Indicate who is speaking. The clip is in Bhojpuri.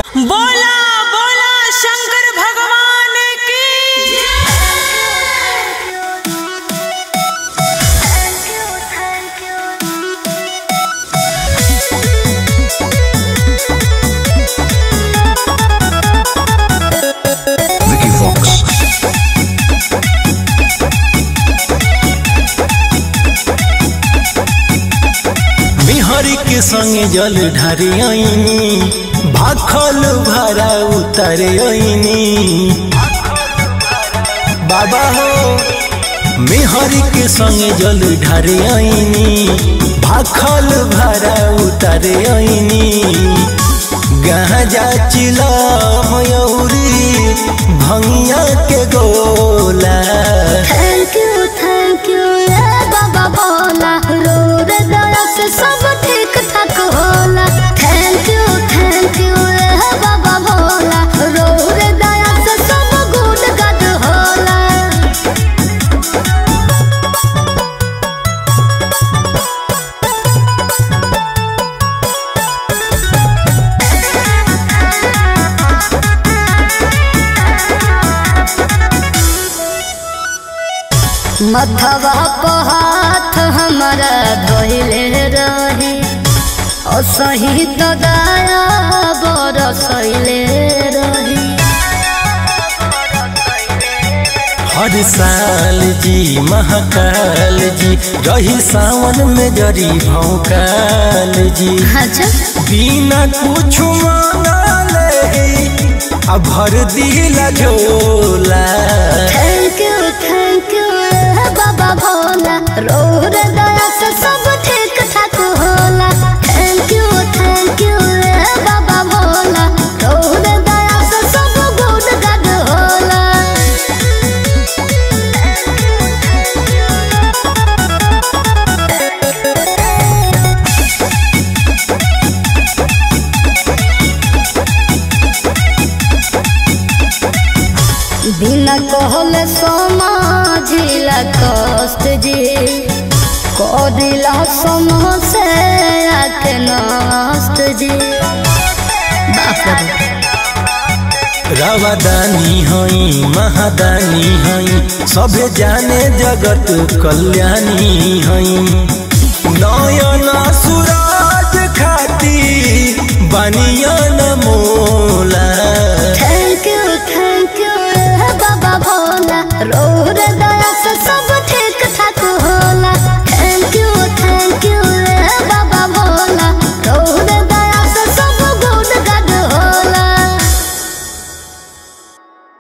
Speaker 1: बोला बोला शंकर भगवान की
Speaker 2: Vicky Fox.
Speaker 3: बिहारी के संगे जल ढारे आईनी भाखल भारा उतारे आईनी बाबा हो मेहरी के संगे जल ढारे आईनी भाखल भारा उतारे आईनी गाजा चिला मयूरी भंगिया के गोला
Speaker 4: थैंक यू थैंक यू ए बाबा बोला रोड दया से सब ठीक ठाक होला थैंक यू थैंक यू ए बाबा बोला रोड दया से सब गुड गद होला मथवा पर हाथ हमारा धोइले रही और सही तो दया बरसैले रही
Speaker 3: हर साल जी महाकाल जी रही सावन में जरी भौकाल जी
Speaker 4: अच्छा
Speaker 3: बिना कुछ मांगले अब भर दिला झोला
Speaker 4: थैंक यू थैंक यू बाबा भोला रोड दया से सब ठीक ठाक होला थैंक यू थैंक यू बाबा भोला रोड दया से सब गुड गद होला बिना कहले समाजिला कष्ट जी कदिला समसे आके नष्ट जी बाप रे बाप।
Speaker 3: रावादानी हई महादानी हई सभे जाने जगत कल्याणी हई नौ